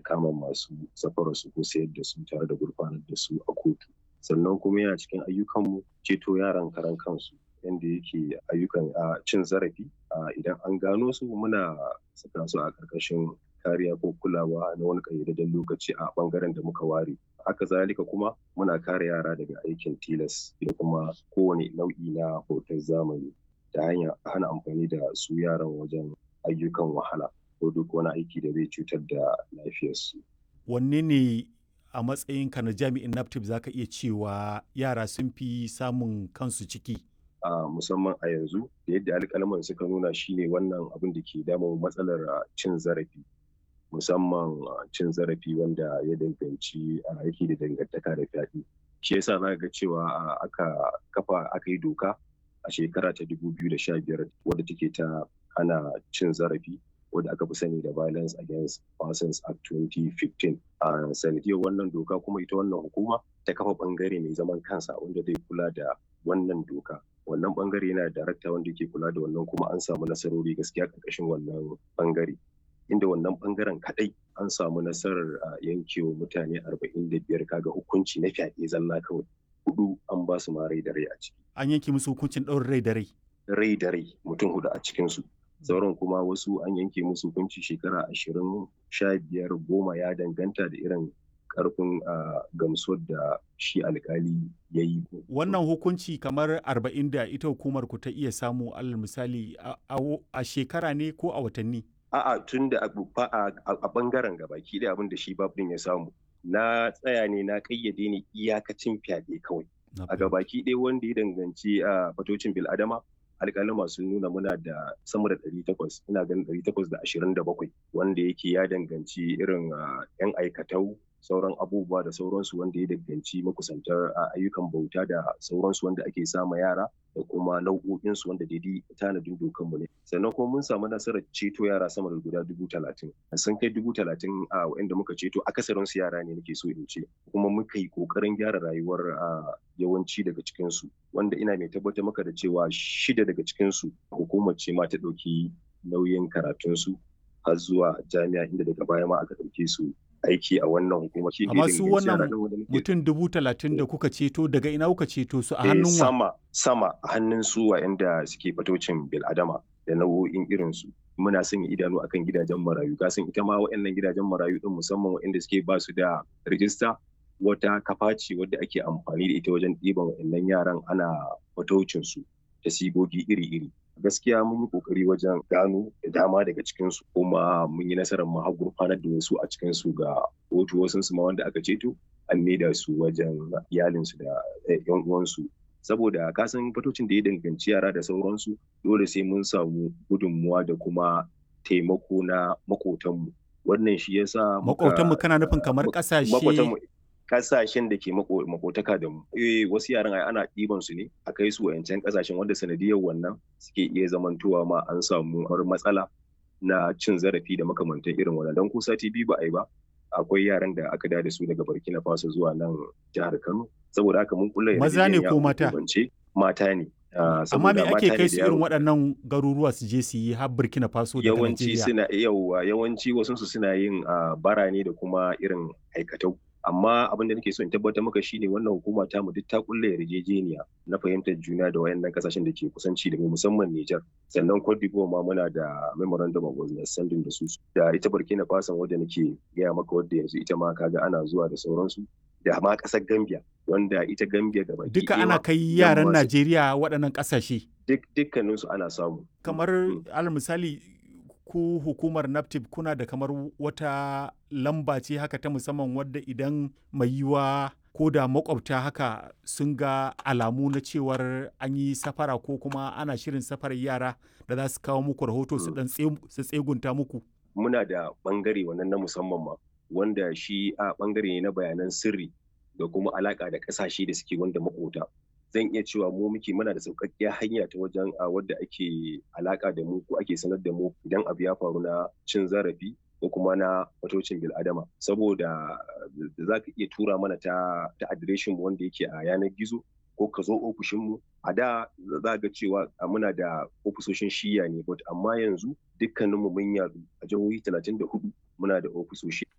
kama masu safarar su ko sayar da su tare da gurfanar da su a kotu sannan kuma yana cikin ayyukanmu ceto yaran karan kansu yadda yake ayyukan a cin zarafi idan an gano su muna saka su a ƙarƙashin kariya ko kulawa na wani ƙayyadadden lokaci a ɓangaren da muka ware haka zalika kuma muna kare yara daga aikin tilas da kuma kowane nau'i na hoton zamani ta hanyar hana amfani da su yaran wajen ayyukan wahala ko duk wani aiki da zai cutar da lafiyarsu. Wanne ne a matsayinka na jami'in NAPTIP za ka iya cewa yara sun fi samun kansu ciki? a musamman a yanzu da yadda alƙalman suka nuna shine wannan abin da ke damun matsalar cin zarafi musamman cin zarafi wanda ya danganci aiki da dangantaka da fyaɗe shi yasa za ga cewa aka kafa aka yi doka a shekara ta 2015 wadda take ta hana cin zarafi wadda aka fi sani da violence against persons act 2015 a sanadiyar wannan doka kuma ita wannan hukuma ta kafa bangare mai zaman kansa wanda zai kula da wannan doka wannan bangare yana da darakta wanda ke kula da wannan kuma an samu nasarori gaskiya karkashin wannan bangare inda wannan bangaren kadai an samu nasarar yankewa mutane 45 kaga hukunci na fyaɗe zalla kawai hudu an ba su ma rai da rai a ciki An yanke musu hukuncin ɗaurin rai da rai. rai da rai mutum hudu a cikinsu sauran kuma wasu an yanke musu hukunci shekara ashirin sha biyar goma ya danganta da irin karfin gamsuwar da shi alkali ya yi. Wannan hukunci kamar arba'in da ita hukumar ku ta iya samu alal misali a shekara ne ko a watanni? A'a tun da a bangaren gabaki da abin da shi babin ya samu. Na tsaya ne na kayyade ne iyakacin fyaɗe kawai. A gabaki ɗaya wanda ya danganci a fatocin bil'adama alƙalima sun nuna muna da sama da ɗari takwas ina ganin ɗari takwas da ashirin da bakwai wanda yake ya danganci irin yan aikatau sauran abubuwa da sauransu wanda ya danganci makusantar ayyukan bauta da sauransu wanda ake sama yara da kuma nau'o'insu wanda daidai tanadin dokanmu ne sannan kuma mun samu nasarar ceto yara sama da guda dubu talatin sun kai dubu talatin a wa'inda muka ceto akasarin su yara ne nake so in ce kuma muka yi kokarin gyara rayuwar yawanci daga cikinsu wanda ina mai tabbatar maka da cewa shida daga cikinsu hukumar ce ma ta ɗauki nauyin karatunsu har zuwa jami'a inda daga baya ma aka ɗauke su aiki a wannan hukumar. Amma su wannan mutum dubu talatin da kuka ceto daga ina kuka ceto su a hannun wa? Sama, sama a hannun su wa'anda suke fatocin bil'adama da nau'o'in irinsu. Muna sanya idanu akan gidajen marayu. Kasan ita ma wa'annan gidajen marayu din musamman wa'anda suke ba su da rijista wata kafa ce wadda ake amfani da ita wajen ɗiban wa'annan yaran ana fatocin su da sigogi iri-iri. gaskiya mun yi kokari wajen gano da dama daga cikinsu kuma mun yi nasarar mu har gurfanar da wasu a cikinsu ga kotu wasu su ma wanda aka ceto an maida su wajen iyalinsu da yan uwansu saboda kasan fatocin da ya danganci yara da sauransu dole sai mun samu gudunmuwa da kuma taimako na makotanmu wannan shi yasa makotanmu kana nufin kamar kasashe kasashen da ke makotaka da mu eh wasu yaran ai ana ɗiban su ne a kai su wayancan kasashen wanda sanadiyar wannan suke iya zamantowa ma an samu matsala na cin zarafi da makamantan irin wannan dan ko sati biyu ba a yi ba akwai yaran da aka da su daga Burkina Faso zuwa nan jihar Kano saboda haka mun kula maza ne ko mata mata ne amma me ake kai su irin waɗannan garuruwa su je su yi har Burkina Faso da yawanci suna yawa yawanci wasu su suna yin bara ne da kuma irin aikatau amma abin da nake so in tabbatar maka shine wannan hukuma ta mu duk ta kulle yarjejeniya na fahimtar juna da wayannan kasashen da ke kusanci da mu musamman Niger sannan Cote d'Ivoire ma muna da memorandum of understanding da su da ita Burkina Faso wadda nake gaya maka wadda yanzu ita ma kaga ana zuwa da sauransu da ma kasar Gambia wanda ita Gambia gaba duka ana kai yaran Najeriya waɗannan kasashe duk dukkaninsu ana samu kamar alal misali ku hukumar naptip kuna da kamar wata lamba ce haka ta musamman wadda idan mai yiwa ko da makwabta haka sun ga alamu na cewar an yi safara ko kuma ana shirin safarar yara da za su kawo muku rahoto su dan su tsegunta muku muna da bangare wannan na musamman ma wanda shi a bangare ne na bayanan sirri da kuma alaka da kasashe da suke wanda makota zan iya cewa mu muke muna da sauƙaƙƙiyar hanya ta wajen a wadda ake alaƙa da mu ko ake sanar da mu idan abu ya faru na cin zarafi ko kuma na fatocin bil'adama saboda za ka iya tura mana ta ta adireshin mu wanda yake a yanar gizo ko ka zo ofishin mu a da za ga cewa muna da ofisoshin shiya ne but amma yanzu dukkaninmu mun yadu a jihohi 34 muna da ofisoshi